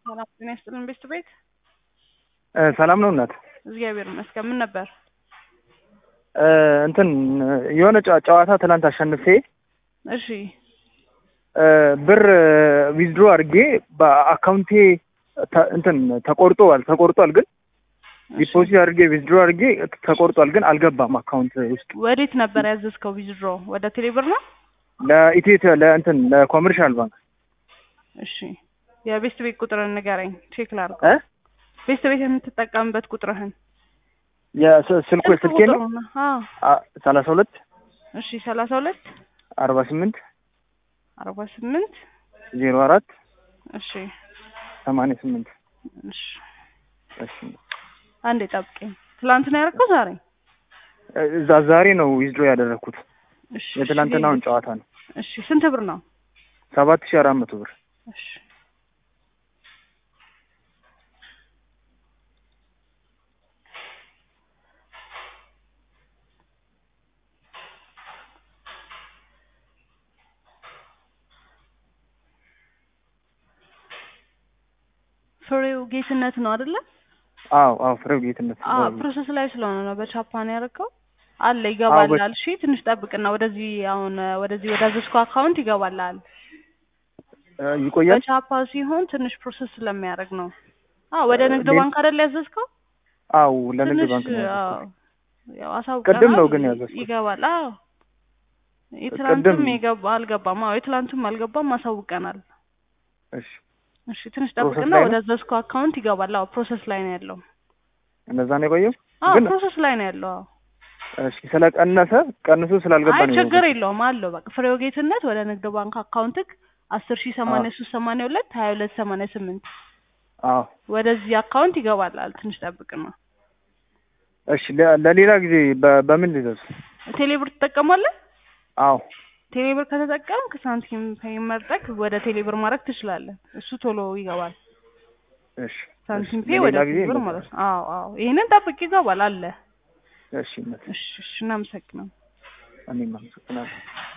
ሰላም ጤና ይስጥልን ቤስት ቤት ሰላም ነው እናት። እግዚአብሔር ይመስገን። ምን ነበር? እንትን የሆነ ጨዋ- ጨዋታ ትናንት አሸንፌ እሺ ብር ዊዝድሮ አድርጌ በአካውንቴ ተ- እንትን ተቆርጧል ተቆርጧል ግን ዲፖዚት አድርጌ ዊዝድሮ አድርጌ ተቆርጧል ግን አልገባም አካውንት ውስጥ ወዴት ነበር ያዘዝከው? ዊዝድሮ ወደ ቴሌብር ነው? ለኢትዮ ለእንትን ለኮመርሻል ባንክ እሺ የቤስት ቤት ቁጥርን ንገረኝ፣ ቼክ ላድርግ። እ ቤስት ቤት የምትጠቀምበት ቁጥርህን የስ- ስልኩ ስልኬ ነው ቁጥሩን፣ አዎ። ሰላሳ ሁለት እሺ ሰላሳ ሁለት አርባ ስምንት አርባ ስምንት ዜሮ አራት እሺ ሰማንያ ስምንት እሺ እሺ አንዴ ጠብቀኝ። ትላንት ነው ያደረገው ዛሬ? እዛ ዛሬ ነው ዊዝድሮ ያደረግኩት እሺ የትናንትናውን ጨዋታ ነው እሺ ስንት ብር ነው? ሰባት ሺህ አራት መቶ ብር እሺ ፍሬው ጌትነት ነው አይደለ? አዎ አዎ ፍሬው ጌትነት አዎ ፕሮሰስ ላይ ስለሆነ ነው በቻፓን ያደረገው አለ ይገባላል። እሺ ትንሽ ጠብቅና ወደዚህ አሁን ወደዚህ ወደ አዘዝኩ አካውንት ይገባላል። እ ይቆያል በቻፓ ሲሆን ትንሽ ፕሮሰስ ስለሚያደርግ ነው። አዎ ወደ ንግድ ሌላ- ባንክ አይደል ያዘዝከው? አዎ ለንግድ ትንሽ ባንክ ነው አዎ ያዘዝኩት። ያው አሳውቀናል። ቅድም ነው ግን ያዘዝኩት። ይገባል። አዎ የትላንቱም ቅድም- የገባ አልገባም። አዎ የትላንቱም አልገባም አሳውቀናል። እሺ እሺ ትንሽ ፕሮሰስ ጠብቅና ላይ ነው? ወደ አዘዝኩ አካውንት ይገባል። አዎ ፕሮሰስ ላይ ነው ያለው። እንደዛ ነው የቆየው አዎ ግን ፕሮሰስ ላይ ነው ያለው። አዎ እሺ ስለቀነሰ ቀንሶ ስላልገባ አይ ነው ችግር የቆየው። የለውም አለው። በቃ ፍሬው ጌትነት ወደ ንግድ ባንክ አካውንትክ አስር ሺህ ሰማንያ ሶስት ሰማንያ ሁለት ሀያ ሁለት ሰማንያ ስምንት አዎ ወደዚህ አካውንት ይገባላል። ትንሽ ጠብቅና እሺ ለ- ለሌላ ጊዜ በ- በምን ልዘዝ? ቴሌብር ትጠቀማለህ? አዎ ቴሌብር ከተጠቀምክ ሳንቲም ፔይ መርጠቅ ወደ ቴሌብር ማድረግ ትችላለህ። እሱ ቶሎ ይገባል። እሺ ሳንቲም እሺ፣ ፔይ ወደ ለሌላ ጊዜ ቴሌብር እንደዛ። ማለት ነው። አዎ አዎ ይሄንን ጠብቅ ይገባል አለ። እሺ እውነት እሺ እሺ እናመሰግናለን። እኔም አመሰግናለሁ።